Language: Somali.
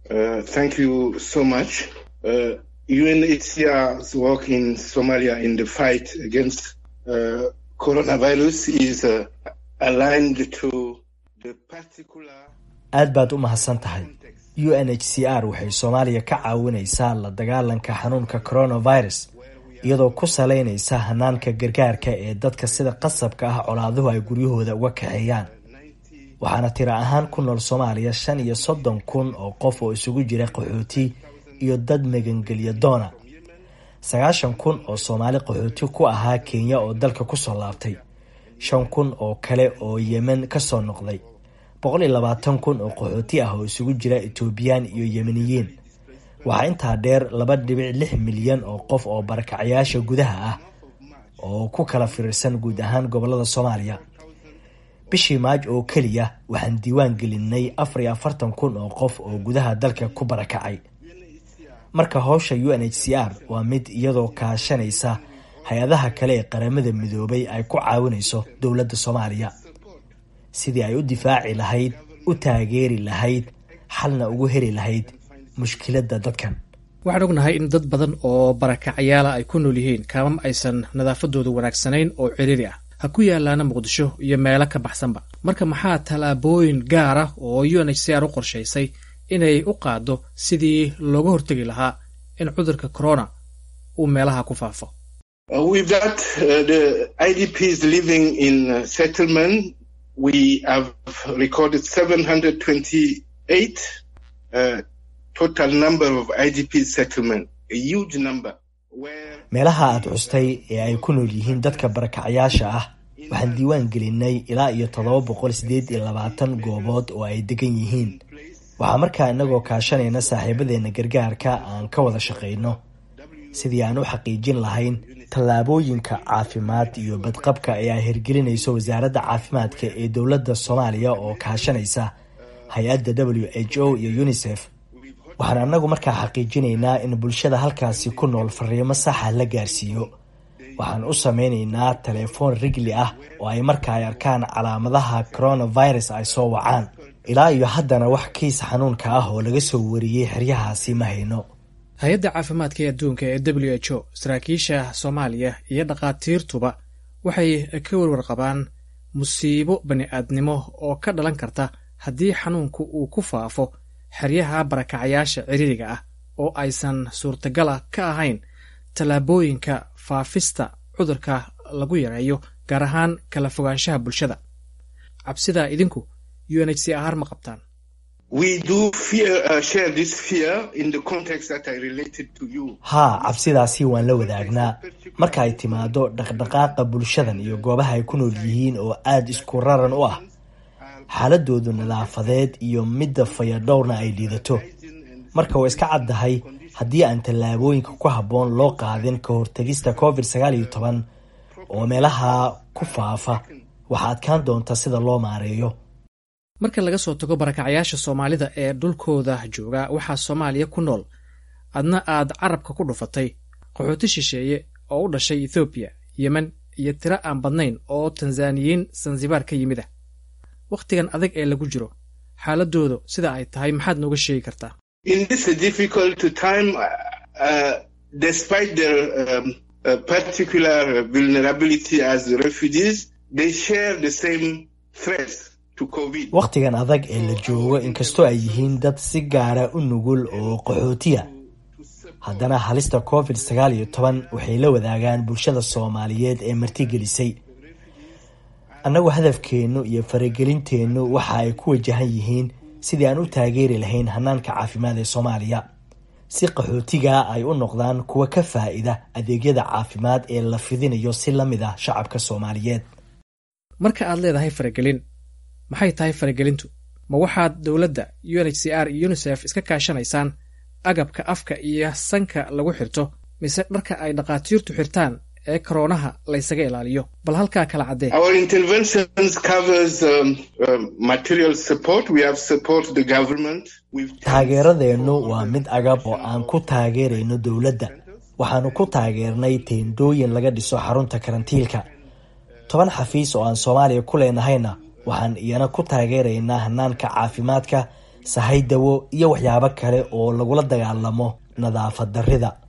Uh, thank you so much. Uh, UNHCR's work in Somalia in the fight against uh, coronavirus is uh, aligned to the particular. aad baad u mahadsan tahay u n h c r waxay soomaaliya ka caawinaysaa la dagaalanka xanuunka coronavirus iyadoo ku salaynaysa hanaanka gargaarka ee dadka sida qasabka ah colaaduhu ay guryahooda uga kaxeeyaan waxaana tiro ahaan ku nool soomaaliya shan iyo soddon kun oo qof oo isugu jira qaxooti iyo dad magangelya doona sagaashan kun oo soomaali qaxooti ku ahaa kenya oo dalka kusoo laabtay shan kun oo kale oo yemen kasoo noqday boqol iyo labaatan kun oo qaxooti ah oo isugu jira etoobiyaan iyo yemeniyiin waxaa intaa dheer laba dhibic lix milyan oo qof oo barakacayaasha gudaha ah oo ku kala firirsan guud ahaan gobolada soomaaliya bishii maaj oo keliya waxaan diiwaan gelinay afar iyo afartan kun oo qof oo gudaha dalka ku barakacay marka howsha u n h c r waa mid iyadoo kaashanaysa hay-adaha kale ee qaramada midoobay ay ku caawinayso dowladda soomaaliya sidii ay u difaaci lahayd u taageeri lahayd xalna ugu heli lahayd mushkiladda dadkan waxaan ognahay in dad badan oo barakacyaala ay ku nool yihiin kaamam aysan nadaafadoodu wanaagsanayn oo ciriiri ah ha ku yaalaana muqdisho iyo meelo ka baxsanba marka maxaa tallaabooyin gaar ah oo u n h c r u qorshaysay inay u qaado sidii looga hortegi lahaa in cudurka corona uu meelaha ku faafo Uh, with that, uh, the IDPs living in uh, settlement, we have recorded 728 uh, total number of IDP settlement, a huge number. Where meelaha aad xustay ee ay ku nool yihiin dadka barakacayaasha ah waxaan diiwaan gelinay ilaa iyo toddoba boqol sideed iyo labaatan goobood oo ay degan yihiin waxaa markaa inagoo kaashanayna saaxiibadeena gargaarka aan ka wada shaqayno sidii aan u xaqiijin lahayn tallaabooyinka caafimaad iyo badqabka ee ay hirgelinayso wasaaradda caafimaadka ee dowladda soomaaliya oo kaashanaysa hay-adda w h o iyo unisef waxaan annagu markaa xaqiijinaynaa in bulshada halkaasi ku nool fariimo saxa la gaarsiiyo waxaan u sameynaynaa telefoon rigli ah oo ay marka ay arkaan calaamadaha coronavirus ay soo wacaan ilaa iyo haddana wax kiis xanuunka ah oo laga soo wariyey xeryahaasi ma hayno hay-adda caafimaadka ee adduunka ee w h o saraakiisha soomaaliya iyo dhakhaatiirtuba waxay ka warwar qabaan musiibo bani-aadnimo oo ka dhalan karta haddii xanuunku uu ku faafo xeryaha barakacayaasha ciriiriga ah oo aysan suurtagala ka ahayn tallaabooyinka faafista cudurka lagu yareeyo gaar ahaan kala fogaanshaha bulshada cabsidaa idinku u n h c r ma qabtaan we do fear, uh, share this fear in the context that I related to you. haa cabsidaasi waan la wadaagnaa marka ay timaado dhaqdhaqaaqa bulshadan iyo goobaha ay ku nool yihiin oo aada isku raran u ah xaaladoodu nadaafadeed iyo midda fayadhowrna ay liidato marka waa iska caddahay haddii aan tallaabooyinka ku habboon loo qaadin ka hortegista covid sagaal iyo toban oo meelaha ku faafa waxaa adkaan doonta sida loo maareeyo marka laga soo tago barakacayaasha soomaalida ee dhulkooda jooga waxaa soomaaliya ku nool adna aad carabka ku dhufatay qaxooti shisheeye oo u dhashay ethoobiya yemen iyo tiro aan badnayn oo tanzaniyiin sansibaar ka yimid ah wakhtigan adag ee lagu jiro xaaladoodu sida ay tahay maxaad nooga sheegi kartaa In this difficult time, uh, despite their um, uh, particular vulnerability as refugees, they share the same threats to COVID. wakhtigan adag ee la joogo inkastoo ay yihiin dad si gaara u nugul oo qaxootiya haddana halista covid sagaal iyo toban waxay la wadaagaan bulshada soomaaliyeed ee martigelisay annagu hadafkeennu iyo faragelinteennu waxa ay ku wajahan yihiin sidii aan u taageeri lahayn hanaanka caafimaad ee soomaaliya si qaxootiga ay u noqdaan kuwa ka faa-ida adeegyada caafimaad ee la fidinayo si la mid ah shacabka soomaaliyeed marka aad leedahay faragelin maxay tahay faragelintu ma waxaad dowladda u n h c r iyo unisef iska kaashanaysaan agabka afka iyo sanka lagu xirto mise dharka ay dhakhaatiirtu xirtaan ee koroonaha laysaga ilaaliyo bal halkaa kala caddee Our interventions covers um, um, material support. We have support the government. We've taageeradeennu waa mid agab oo aan ku taageerayno dowladda waxaanu ku taageernay teendooyin laga dhiso xarunta karantiilka toban xafiis oo aan soomaaliya ku leenahayna waxaan iyana ku taageeraynaa hanaanka caafimaadka sahay dawo iyo waxyaabo kale oo lagula dagaalamo nadaafad darrida